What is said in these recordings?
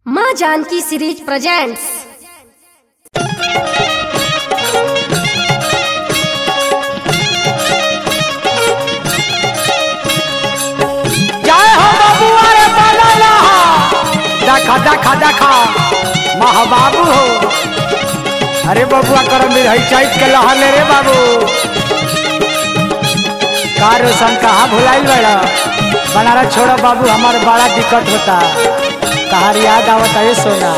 माँ Janaki series presents जय हो बाबू अरे बाला रहा देखा देखा देखा महा बाबू हो अरे बबुआ करम भी रही चैत के लहर ले रे बाबू का रोशन कहाँ भुलाइल बड़ा बनारस छोड़ो बाबू हमार बड़ा दिक्कत होता कहार याद आवता है सोना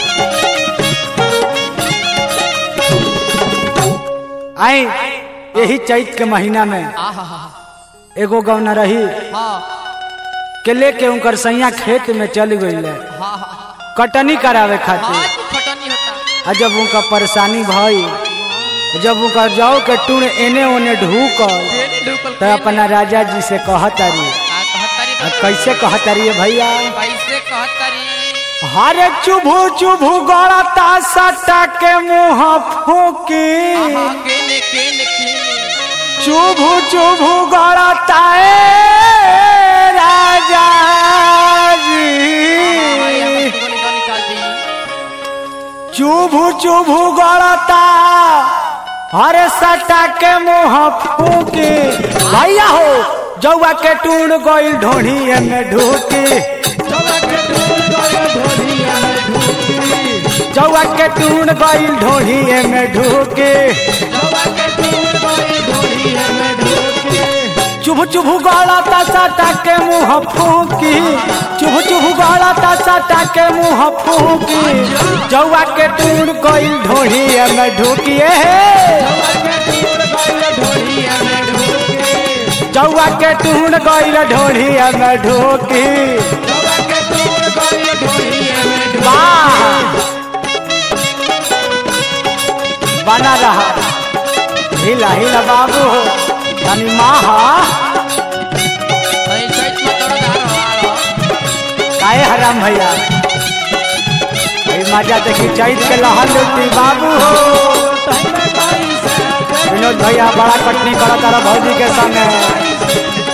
आई यही चैत के महीना में एगो गौना रही के लेके उनकर सैया खेत में चल गई कटनी करावे खातिर फटनी होता आ जब उनका परेशानी भई जब उनका जाओ के टूण एने ओने ढूकल ढुकल तो अपना राजा जी से कहतारी का कहतारी आ कैसे कहतारी भैया कैसे कहतारी हरे चुभू चुभू गड़ता सटा के मुंह फूकी आहा केने केने केने चुभू चुभू गड़ता ए राजा भाई हम जी गोली गन निकाल दी चुभू चुभू गड़ता हरे सटा के मुंह फूकी भैया हो जौआ के टूण गइल ढोढ़ी में ढूकी जौआ के टूण गइल ढोढ़ी में ढूकी चुभ चुभ गलता सटा के मुंह फूकी चुभ चुभ गलता सटा के मुंह फूकी जौआ के टूण गइल ढोढ़ी में ढूकी हे जौआ के टूण गइल ढोढ़ी में ढूकी वाह बना रहा हिला हिला बाबू हो तनी माहा नहीं चैत में तोड़ धार हो काहे हराम भैया भाई मजा देखी चैत के लहर लुटी बाबू हो विनोद भैया बड़ा कटनी करा तारा भौजी के संगे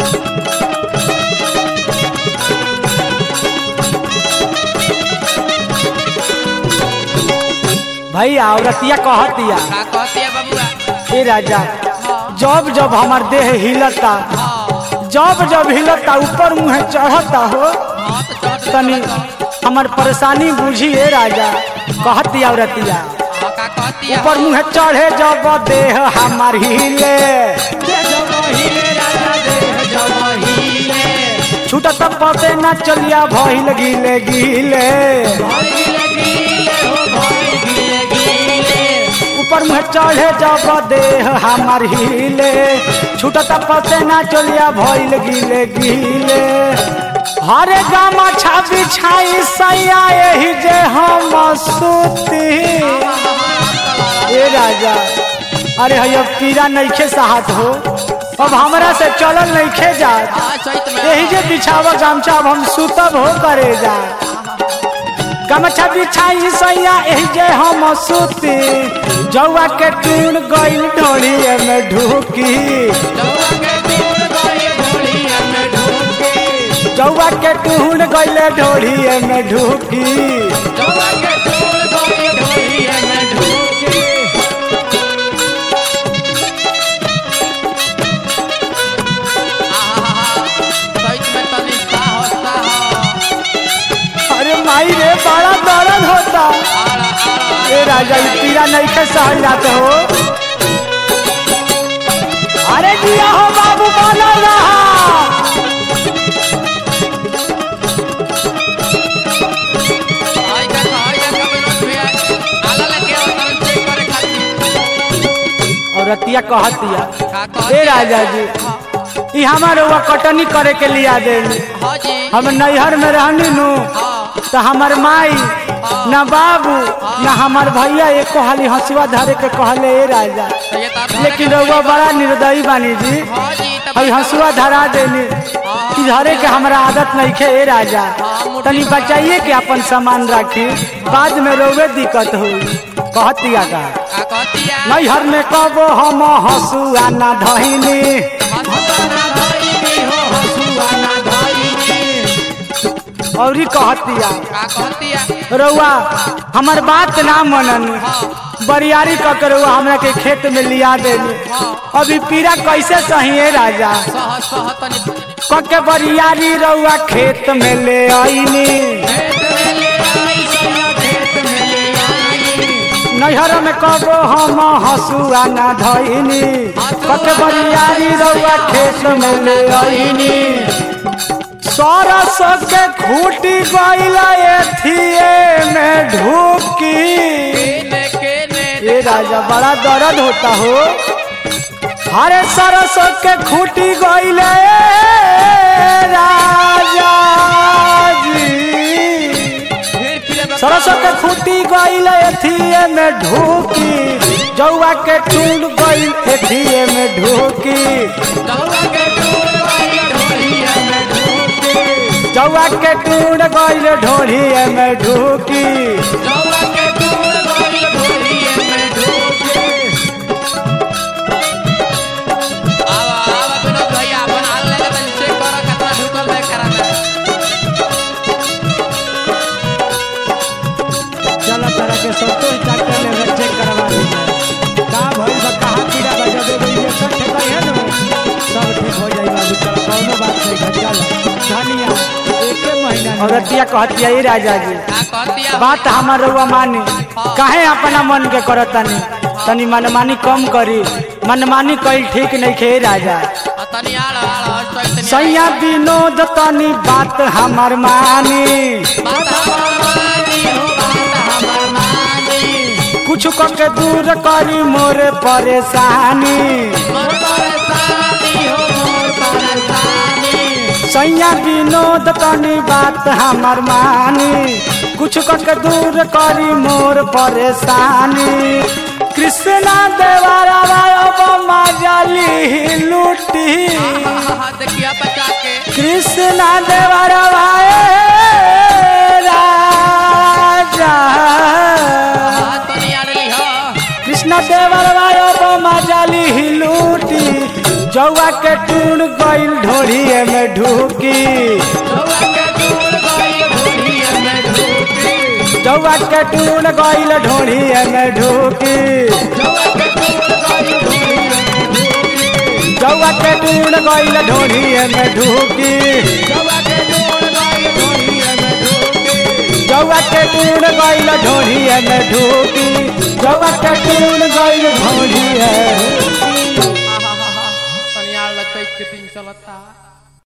भैया औरतिया कहतिया का कहती है बबुआ ए राजा जब जब हमार देह हिलता हां जब जब हिलता ऊपर मुँह चढ़ता हो हां तो चढ़ तनी हमार परेशानी बुझिए राजा कहती औरतिया हां का कहती है ऊपर मुँह चढ़े जब देह हमार हिले छूटत पते न चलिया भइल गिले गिले ऊपर मुँह चढ़े जब देह हमार हिले छूटत पते न चलिया भइल गिले गिले हरे गामा छाबी छाई सैया एही जे हम सुती ए राजा अरे हैया पीरा नइखे साहत हो अब हमरा से चलल नइखे जात हां चैत में यही जे बिछावा गमछा अब हम सुतब हो करे जा गमछा बिछाई सैया एही जे हम सुती जौआ के टूण गइल ढोड़ी में ढूकी जौआ के टूण गइल ढोड़ी में ढूकी चैत में तनी सा होता हो अरे माई रे बड़ा दर्द होता आड़ा आड़ा ए राजा ई पीरा नइखे सहल जाते हो अरे जिया हो बाबू बना रहा आई का आई का विनोद भैया आला लेके आओ तरन चेक करे खातिर और रतिया कहतिया का कहती ए राजा जी ई हमारे हुआ कटनी करे के लिया दे हां जी हम नैहर में रहनी नु हां तो हमार माई न बाबू न हमार भैया एक हाली हंसुआ धरे के कहले ए राजा तो ये तार लेकिन रउआ बड़ा निर्दयी बानी जी हां जी तब अभी हंसुआ धरा देनी कि धरे के हमरा आदत नहीं खे ए राजा तनी बचाइए के अपन सामान रखी बाद में रोवे दिक्कत हुई कहतिया का का कहती है नैहर में कबो हम हंसुआ ना धइनी और कहतिया का कहतिया रउआ हमार बात ना मनन बरियारी क के रउआ हमरा के खेत में लिया देनी अभी पीरा कैसे सही है राजा सह सह तनी क के बरियारी रउआ खेत में ले आईनी खेत में ले आई सैया खेत में ले आई नैहर में कबो हम हसुआ ना धइनी क के बरियारी रउआ खेत में ले आईनी सरस के खूटी गइला एथिए में ढूकी केने केने ये राजा बड़ा दर्द होता हो हरे सरसों के खूटी गइले राजा जी फिर फिर सरसों के खूटी गइले एथिए में ढूकी जौआ के टूट गइल एथिए में ढूकी दौड़ा के दूर वाली ढोलिया में ढूंढी जौआ के टूट गइल ढोढ़िए में ढूकी दौड़ा के दूर वाली ढोलिया में ढूंढी आवा आवा विनोद भैया अपन हाल ले तनी चेक करो कितना ढुकल है कराना चलो तरह के संतोष डॉक्टर ने चेक करवा दीजिए का भइल बा कहाँ कीड़ा बा जब एगो इंजेक्शन ठेकर है ना सब ठीक हो जाई बाबू चलो कौनो बात नहीं है चल धनिया एके महीना औरतिया कहतिया ई राजा जी का कहतिया बात हमार रउआ मानी काहे अपना मन के करतनी तनी मनमानी कम करी मनमानी कईल ठीक नहीं खे राजा आ तनी आड़ आड़ हट तो इतनी सैया विनोद तनी बात हमार मानी बात हमार मानी हो बात हमार मानी कुछ के दूर करी मोरे परेशानी मोर परेशानी हो मोर परेशानी सैया विनोद तनी बात हमार मानी कुछ के दूर करी मोर परेशानी कृष्णा देवारा मजाली लूटी हाँ देखिया बचा के कृष्णा देवारा राजा हाँ तनी आड़ली हो कृष्ण देवरवा मजाली लूटी जौआ के टूण गइल ढोड़िए में ढूकी दौड़ा के दूर वाली ढोलिया में ढूंढी जौआ के टूण गइल ढोड़िए में ढूकी दौड़ा के दूर वाली ढोलिया में ढूंढी जौआ के टूण गइल ढोड़िए में ढूकी दौड़ा के दूर वाली ढोलिया में ढूंढी जौआ के टूण गइल ढोड़िए में ढूकी जौआ के टूण गइल ढोड़िए